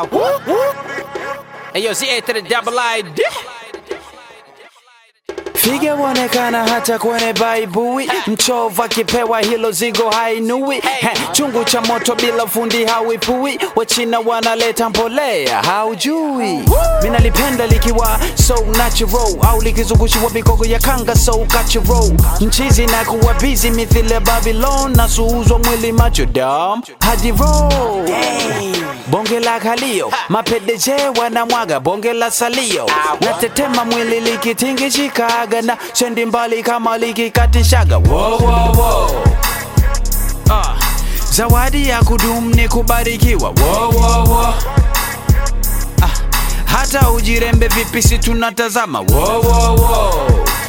Hey yo, Z A to the double I D. Figa huonekana hata kwenye baibui, mchovu akipewa hilo zigo hainui. He, chungu cha moto bila fundi hawipui, wachina wanaleta mbolea haujui. Minalipenda likiwa so natural, au likizungushiwa mikogo ya kanga so cultural. Mchizi na kuwa busy mithile Babylon, na suuzwa mwili macho dam hadi roll. Bonge la kalio, mapedeje wanamwaga bonge la salio, natetema mwili likitingishikaga na sendi mbali kama likikatishaga. Wo, wo, wo. Ah, zawadi ya kudumu ni kubarikiwa. Wo, wo, wo. Ah, hata ujirembe vipi si tunatazama. Wo, wo, wo.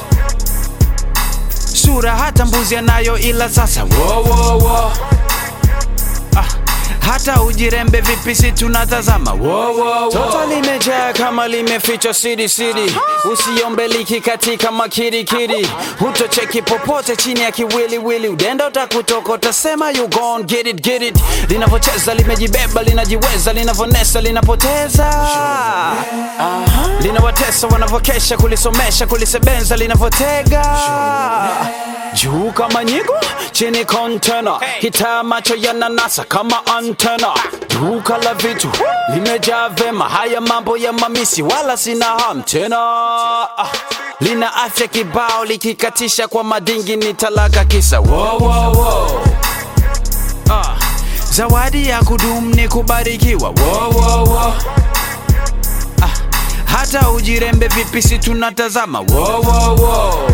Sura hata mbuzi anayo ila sasa. Wo, wo, wo. Ah, hata ujirembe vipi si tunatazama wo, wo, wo. Toto limejaa kama limefichwa siri siri, usiombe liki katika makirikiri, hutocheki popote chini ya kiwiliwili, udenda utakutoka utasema you gon get it get it. Linavyocheza limejibeba linajiweza, linavonesa linapoteza, linawatesa wanavyokesha kulisomesha kulisebenza linavyotega juu kama nyigo chini kontena kitaa macho yananasa kama antena duka la vitu limejaa vema haya mambo ya mamisi wala sina ham tena Ah, lina afya kibao likikatisha kwa madingi ni talaka kisa wo, wo, wo. Ah, zawadi ya kudumu ni kubarikiwa wo, wo, wo. Ah, hata ujirembe vipi si tunatazama wo, wo, wo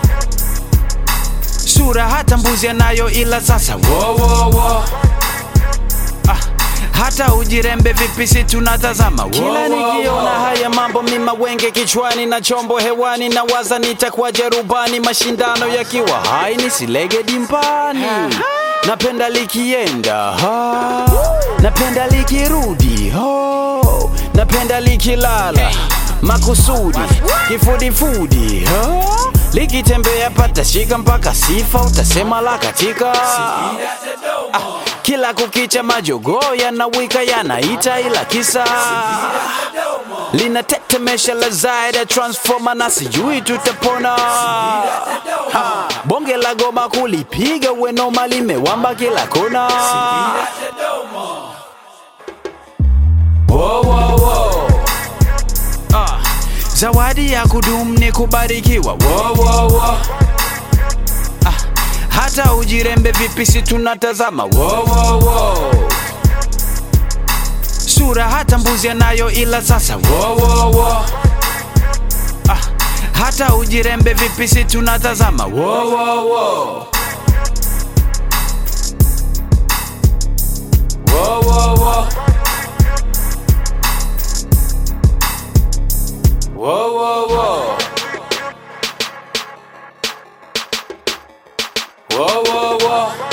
sura hata mbuzi anayo ila sasa wo, wo, wo. Ah, hata ujirembe vipi si tunatazama wo, kila nikiona haya mambo mima wenge kichwani na chombo hewani na waza nitakuwaje rubani mashindano yakiwa hai nisilege dimbani napenda likienda ha. napenda likirudi ho. napenda likilala makusudi kifudifudi ha. likitembea patashika mpaka sifa utasema la katika ah, kila kukicha majogoo yanawika yanaita ila kisa linatetemesha la zaida transforma na sijui tutapona ha, bonge la goma kulipiga wenoma limewamba kila kona Wo, wo, wo. Ah, zawadi ya kudumu ni kubarikiwa wo, wo, wo. Ah, hata ujirembe vipi si tunatazama wo, wo, wo. sura hata mbuzi anayo ila sasa wo, wo, wo. Ah, hata ujirembe vipi si tunatazama wo, wo, wo. Wo, wo, wo. Whoa, whoa, whoa. Whoa, whoa, whoa.